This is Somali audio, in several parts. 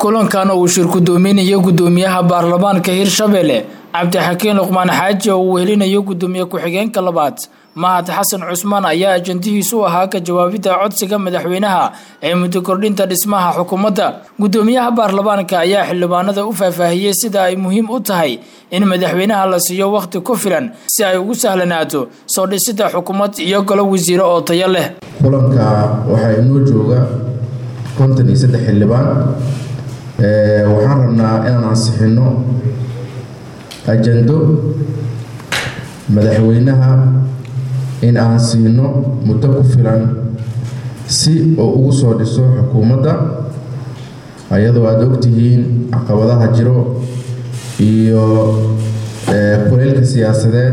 kulankan uu shir gudoominayo gudoomiyaha baarlamaanka hirshabelle cabdixakiin luqmaan xaaji oo uu helinayo gudoomiye ku-xigeenka labaad mahad xasan cusmaan ayaa ajandihiisu ahaa ka jawaabidda codsiga madaxweynaha ee muddo kordhinta dhismaha xukuumadda gudoomiyaha baarlamaanka ayaa xildhibaanada u faahfaahiyey sida ay muhiim u tahay in madaxweynaha la siiyo wakhti ku filan si ay ugu sahlanaato soo dhisidda xukuumad iyo golo wasiiro oo tayo leh kulanka waxaa inoo jooga konton iyo saddex xildhibaan waxaan rabnaa inaan ansixino ajando madaxweynaha in aan siino muddo ku filan si oo ugu soo dhiso xukuumadda ayadoo aada ogtihiin caqabadaha jiro iyo kuleylka siyaasadeed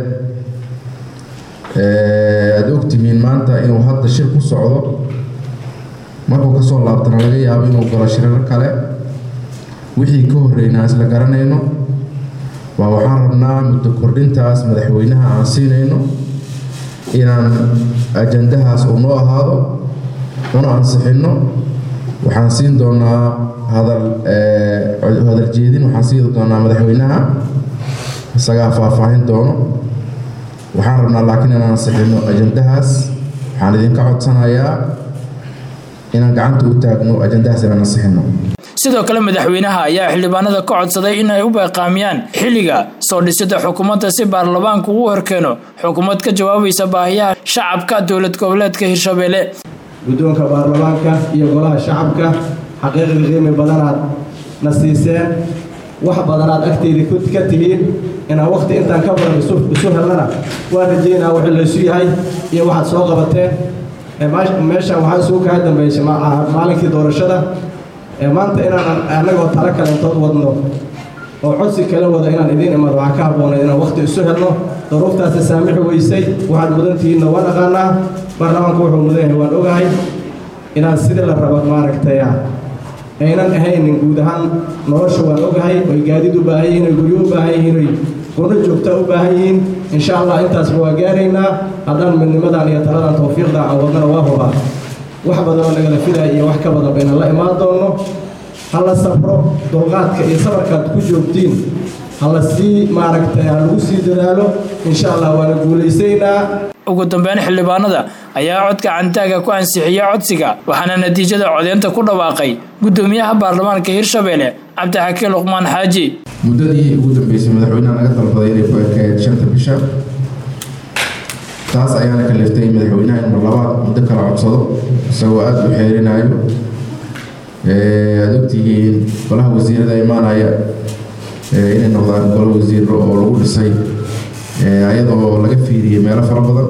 aada ogtihiin maanta inuu hadda shir ku socdo markuu kasoo laabtana laga yaabo inuu galo shirar kale wixii ka horreynaa isla garanayno waa waxaan rabnaa muddo kordhintaas madaxweynaha aan siinayno inaan ajandahaas uu noo ahaado una ansixinno waxaan siin doonaa hadal hadal jeedin waxaan siin doonaa madaxweynaha isagaa faahfaahin doono waxaan rabnaa laakiin inaan ansixinno ajandahaas waxaan idinka codsanayaa inaan gacanta u taagno ajandahaas inaan ansixinno sidoo kale madaxweynaha ayaa xildhibaanada ka codsaday in ay u beeqaamiyaan xilliga soo dhisidda xukuumadda si baarlamaanku uu horkeeno xukuumad ka jawaabaysa baahiyaha shacabka dowlad goboleedka hirshabelle guddoonka baarlamaanka iyo golaha shacabka xaqiiqii qiimi badanaad na siiseen wax badanaad agteyda ka tihiin inaan wakhti intaan ka badan isu helnana waan rajeynaa wuxuu laysu yahay iyo waxaad soo qabateen meeshan waxaa isugu kaa dambeysay maalinkii doorashada maanta inaan annagoo talo kalentood wadno oo codsi kala wada inaan idiin imaado waxaa ka habboonay inaan wakhti isu helno daruuftaasi saamixi weysay waxaad mudantihiinna waan aqaanaa baarlamaanku wuxuu mudan yahay waan ogahay inaan sidii la rabo maaragtay aynan ahaynin guud ahaan nolosha waan ogahay oy gaadiid u baahan yihiin oy guryo u baahan yihiin oy gono joogtaa u baahan yihiin insha allah intaasba waa gaaraynaa haddaan midnimadan iyo taladan tawfiiqda aan wadnana waa hubaa wax badanoo nagala filaya iyo wax ka badan baynan la imaan doonno ha la safro dulqaadka iyo sabarkaad ku joogtiin ha la sii maaragtay ha lagu sii dadaalo insha allah waana guulaysaynaa ugu dambeyn xildhibaanada ayaa codka cantaaga ku ansixiyey codsiga waxaana natiijada codeynta ku dhawaaqay gudoomiyaha baarlamaanka hirshabelle cabdixakiin luqmaan xaaji muddadii ugu dambeysay madaxweynaha naga dalbaday inay ku ekayd shanta bisha taas ayaana kaliftay madaxweynaha in mar labaad muddo kala codsado isagoo aada u xeerinayo aada ogtihiin golaha wasiirada imaanaya inay noqdaan golo wasiiro oo lagu dhisay ayadoo laga fiiriyey meelo fara badan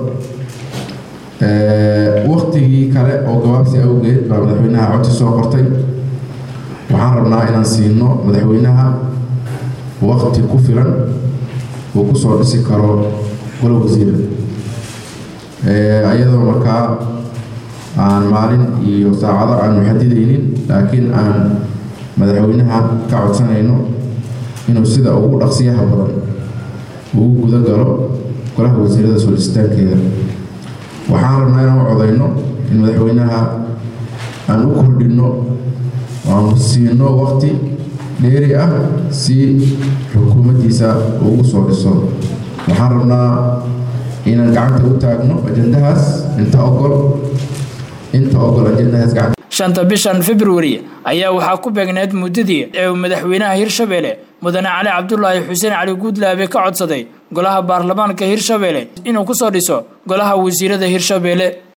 waktigii kale oo gabaabsi awgeed baa madaxweynaha codsi soo qortay waxaan rabnaa inaan siino madaxweynaha wakti ku filan uu ku soo dhisi karo golo wasiira ayadoo markaa aan maalin iyo saacado aan muxadidaynin laakiin aan madaxweynaha ka codsanayno inuu sida ugu dhaqsiyaha badan ugu guda galo golaha wasiirada soo dhisitaankeeda waxaan rabnaa inaan u codayno in madaxweynaha aan u kordhinno aanu siino waqti dheeri ah si xukuumaddiisa ugu soo dhiso waxaan rabnaa inaan gacanta u taagno ajandahaas inta ogol inta ogol ajandahaas gacanta shanta bishan februari ayaa waxaa ku beegneed muddadii ee uu madaxweynaha hirshabelle mudane cali cabdulaahi xuseen cali guudlaabe ka codsaday golaha baarlamaanka hirshabelle inuu ku soo dhiso golaha wasiirada hirshabelle